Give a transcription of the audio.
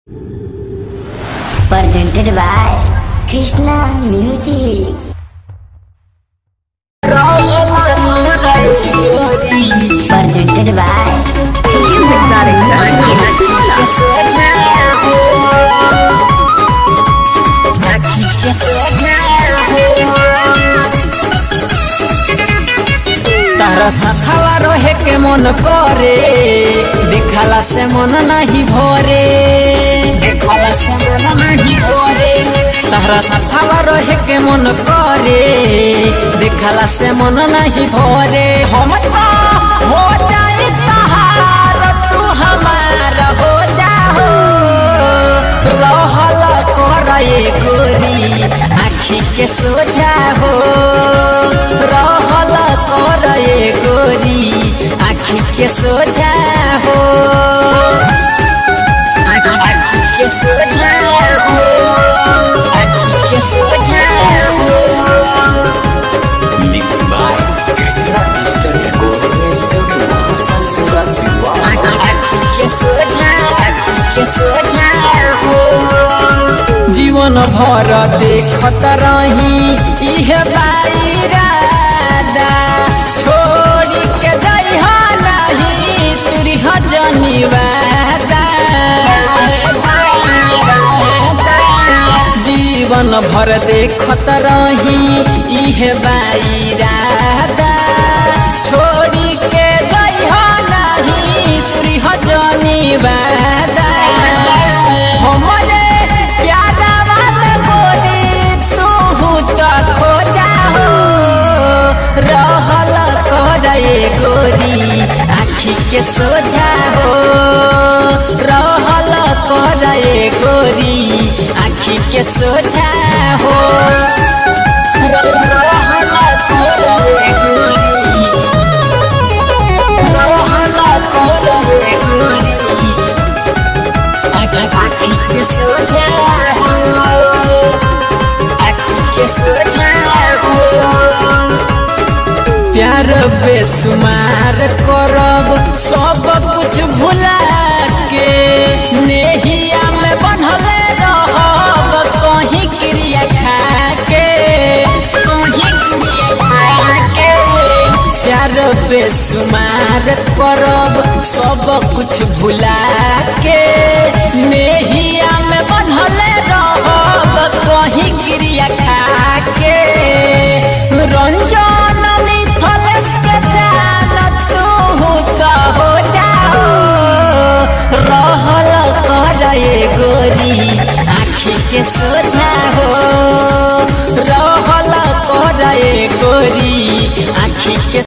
presented by Krishna Music. Presented by Krishna तारा साथावा रहे के मन करे देखाला से मन नहीं भरे देखाला से मन नहीं भरे तारा साथावा रहे के मन करे देखाला से मन नहीं भरे हम तो हो जाए तहार तू हमार हो जाओ रहल करे गोरी आखी के सोझा हो रहल करे गोरी आखी के सोझा हो आखी के सोझा हो आखी के सोझा हो Mixed by Krishna Digital Recording Studio, Santura Siwa. आखी के सोझा आखी के सोझा हो जीवन भर देखत रही इहे बाईरादा छोड़ी के जइह नहीं तुरी जनी वादा जीवन भर देखत रही इहे बाईरादा छोड़ी के जइह नहीं तुरी जनी वादा हमरे प्यारा में गोरी तू तो खो जाओ रहल करे गोरी आखी के सोझा हो रहल करे गोरी आखी के सोझा हो र- रहल करे गोरी रहल करे गोरी आखी के सोझा हो आखी के सोझा हो प्यार बेसुमार करब सब कुछ भुला के नेहिया में बनले रहब कहीं क्रिया खा के कहीं क्रिया खा के प्यार बेसुमार करब सब कुछ भुला के नेहिया में बनले रहब कहीं क्रिया खा के रंजन मिथलेश के जान तू तो हो जाओ रहल करे गोरी आखी के सोझा हो रहल करे गोरी आखी के